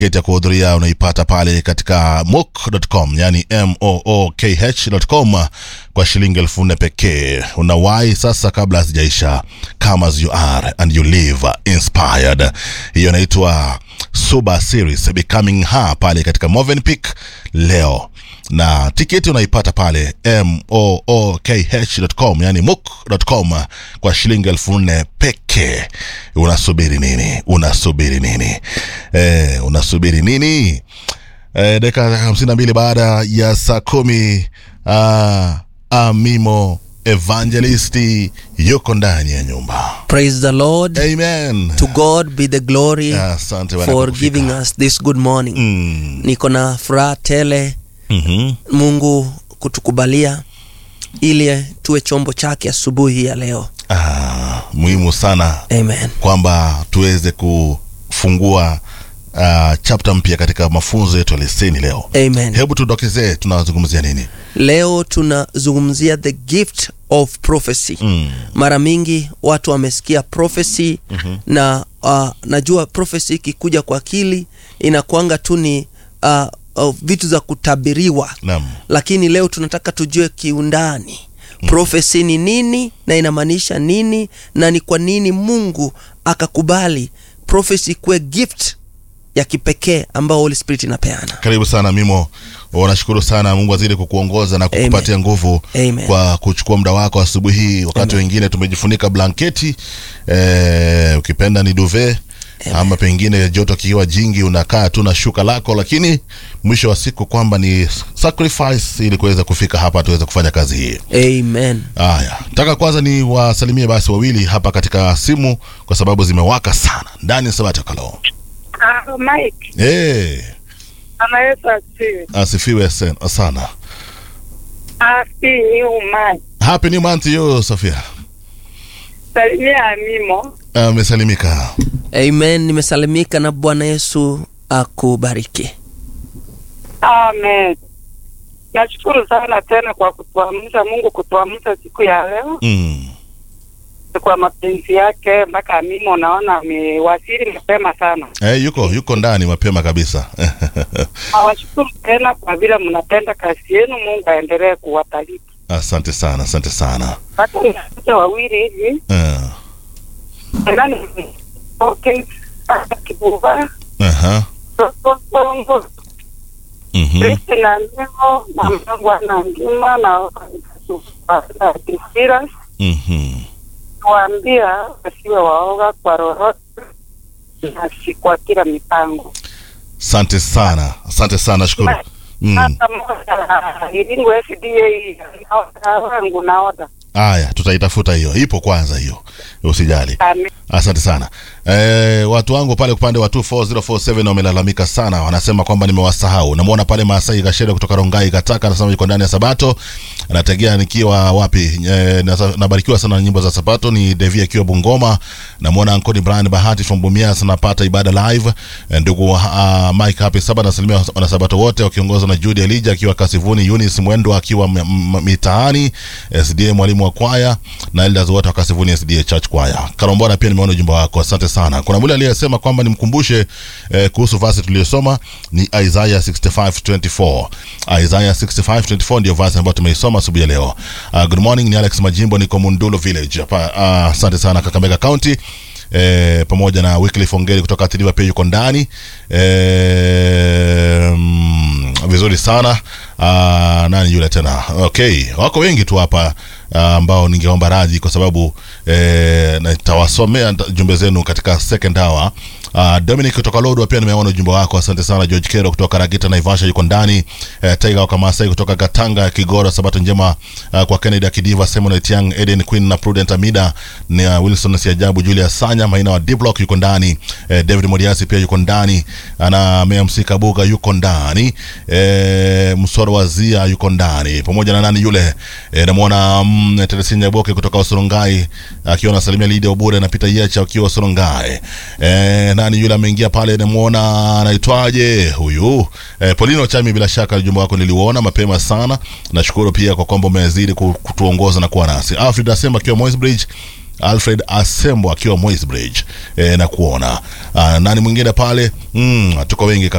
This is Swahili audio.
tiketi ya kuhudhuria unaipata pale katika mook.com yani mookh.com kwa shilingi elfu nne pekee unawahi sasa kabla hazijaisha come as you are and you live inspired hiyo inaitwa suba series becoming her pale katika movenpick leo na tiketi unaipata pale mookh.com yani mook.com kwa shilingi elfu nne pekee unasubiri nini unasubiri nini eh, unasubiri nini eh, dakika hamsini na mbili baada ya saa kumi ah, amimo evangelisti yuko ndani ya nyumba Praise the Lord. amen To God be the glory asante Bwana for kwa kufika. giving us this good morning. mm. Niko na furaha tele mm-hmm. Mungu kutukubalia ili tuwe chombo chake asubuhi ya leo. ah, muhimu sana Amen. kwamba tuweze kufungua uh, chapter mpya katika mafunzo yetu ya leseni leo Amen. hebu tudokezee tunazungumzia nini Leo tunazungumzia the gift of prophecy. mm. Mara mingi watu wamesikia prophecy mm-hmm. na uh, najua prophecy ikikuja kwa akili inakuanga tu ni uh, uh, vitu za kutabiriwa naam lakini leo tunataka tujue kiundani profesi ni nini na inamaanisha nini na ni kwa nini mungu akakubali profesi kuwe gift ya kipekee ambao holy spirit inapeana karibu sana mimo wanashukuru sana mungu azidi kukuongoza na kukupatia nguvu Amen. kwa kuchukua muda wako asubuhi hii wakati wengine tumejifunika blanketi eh, ukipenda ni duve ama pengine joto kikiwa jingi unakaa tu na shuka lako lakini mwisho wa siku kwamba ni sacrifice ili kuweza kufika hapa tuweze kufanya kazi hii amen haya taka kwanza ni wasalimie basi wawili hapa katika simu kwa sababu zimewaka sana ndani ya sabata kalo Ah, Mike, hey, Bwana Yesu asifiwe. asifiwe sen- sana Happy new month. happy new month yo sofia Salimia Amimo. amesalimika amen nimesalimika na bwana yesu akubariki Amen. Nashukuru sana tena kwa kutuamsha, Mungu kutuamsha siku ya leo mm. kwa mapenzi yake, mpaka Amimo naona amewasili mapema sana. hey, yuko yuko ndani mapema kabisa Nawashukuru tena kwa vile mnapenda kazi yenu. Mungu aendelee kuwabariki. asante sana asante sana Hata wote wawili hivi uh, nani okay, kibuva uh-huh. Songo mm-hmm. Kristi na Nemo na Mungu ana ngima na na Kisira mm-hmm. kuambia wasiwe waoga kwa lolote na si kwa kila mipango. asante sana asante sana shukuru mm. Hata moja ilingo FDA naoda wangu naoda. haya tutaitafuta hiyo ipo kwanza hiyo usijali Amen. asante sana e, watu wangu pale upande wa 24047 wamelalamika sana wanasema kwamba nimewasahau namwona pale maasai kashere kutoka rongai kataka anasema yuko ndani ya sabato anategea nikiwa wapi e, nasa- nabarikiwa sana na nyimbo za sabato ni devi akiwa bungoma namwona ankoni brian bahati from bumias napata ibada live e, ndugu uh, mike happy saba nasalimia wanasabato wote wakiongozwa na judy elija akiwa kasivuni unis mwendo akiwa m- m- mitaani sda mwalimu wa kwaya na elders wote wa kasivuni sda church kwaya karombora pia nimeona ujumbe wako asante sana kuna mule aliyesema kwamba nimkumbushe eh, kuhusu vasi tuliyosoma ni isaiah 6524 isaiah 6524 ndio vasi ambayo tumeisoma asubuhi ya leo uh, good morning ni alex majimbo niko mundulo village hapa ah, asante sana kakamega county E, pamoja na Wycliffe Ongeri kutoka Tiliva pia yuko ndani e, mm, vizuri sana ah, nani yule tena okay wako wengi tu hapa ah, ambao ningeomba radhi kwa sababu eh, nitawasomea nta- jumbe zenu katika second hour Uh, Dominic kutoka Lodwa pia nimeona ujumbe wako, asante sana. George Kero kutoka Ragita Naivasha yuko ndani. Uh, Tiger wa Kamasai kutoka Katanga Kigora, sabato njema uh, kwa Kennedy Akidiva, Simon Etiang, Eden Queen na Prudent Amida ni uh, Wilson Siajabu, Julius Sanya, Maina wa D-Block yuko ndani. Uh, David Modiasi pia yuko ndani. Ana MC Kabuga yuko ndani. Uh, Msoro wa Zia yuko ndani pamoja na nani yule uh, namuona mm, Teresia Nyaboke kutoka Usurungai akiwa anasalimia Lydia Obure na Peter Yecha akiwa Usurungai. Eh, nani yule ameingia pale namuona anaitwaje huyu eh, Polino Chami, bila shaka ujumbe wako niliuona mapema sana. Nashukuru pia kwa kwamba umezidi ku- kutuongoza na kuwa nasi. Alfred Asemba akiwa Moi's Bridge Alfred Asembo akiwa Moisbridge e, na kuona ah, nani mwingine pale mm, tuko wengi kabisa